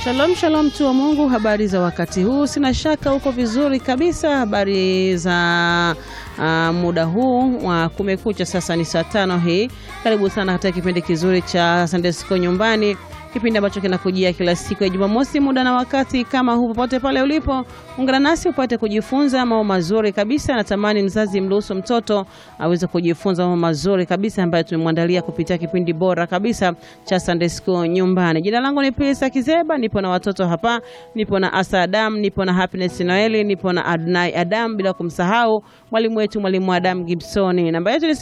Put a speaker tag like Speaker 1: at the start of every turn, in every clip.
Speaker 1: Shalom shalom, mtu wa Mungu, habari za wakati huu? Sina shaka uko vizuri kabisa. Habari za uh, muda huu wa kumekucha, sasa ni saa tano hii. Karibu sana katika kipindi kizuri cha Sunday School nyumbani, kipindi ambacho kinakujia kila siku ya Jumamosi muda na wakati kama huu. Popote pale ulipo, ungana nasi upate kujifunza mambo mazuri kabisa. Natamani mzazi mruhusu mtoto aweze kujifunza mambo mazuri kabisa ambayo tumemwandalia kupitia kipindi bora kabisa cha Sunday School nyumbani. Jina langu ni Pesa Kizeba, nipo na watoto hapa, nipo na Asa Adam, nipo na Happiness Noeli, nipo na Adnai Adam, bila kumsahau mwalimu wetu mwalimu Adam Gibson. Namba yetu ni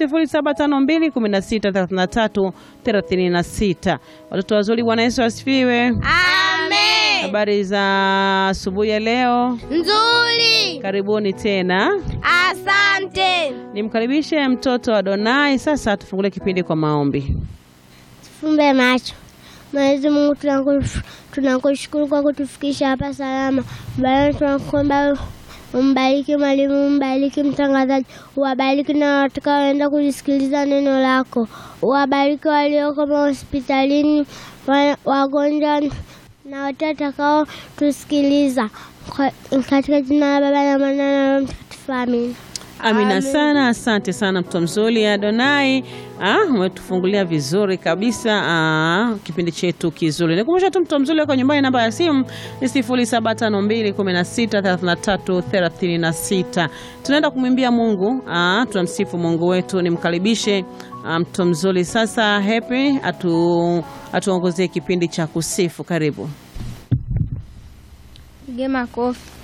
Speaker 1: 0752163336. Watoto wazuri, Bwana Yesu asifiwe.
Speaker 2: Amen.
Speaker 1: Habari za asubuhi ya leo,
Speaker 2: Nzuri.
Speaker 1: karibuni tena.
Speaker 2: Asante.
Speaker 1: Nimkaribishe mtoto Adonai. Sasa tufungulie kipindi kwa maombi.
Speaker 2: Fumbe macho. Mwenyezi Mungu tunakush- tunakushukuru kwa kutufikisha hapa salama. Bwana tunakuomba umbariki mwalimu, umbariki mtangazaji, uwabariki na watakaoenda kulisikiliza neno lako, uwabariki walioko hospitalini, wa- wagonjwa na wote watakao tusikiliza, Kwa- katika jina la Baba na Mwana na Roho Mtakatifu, amina.
Speaker 1: Amina sana, asante sana mtoto mzuri Adonai. Ah, umetufungulia vizuri kabisa ah, kipindi chetu kizuri. Nikumbusha tu mtoto mzuri wako nyumbani, namba ya simu ni 0752163336. Tunaenda kumwimbia Mungu, ah, tunamsifu Mungu wetu. Nimkaribishe ah, mtoto mzuri sasa, Happy atu atuongozie kipindi cha kusifu. Karibu.
Speaker 3: Pige makofi.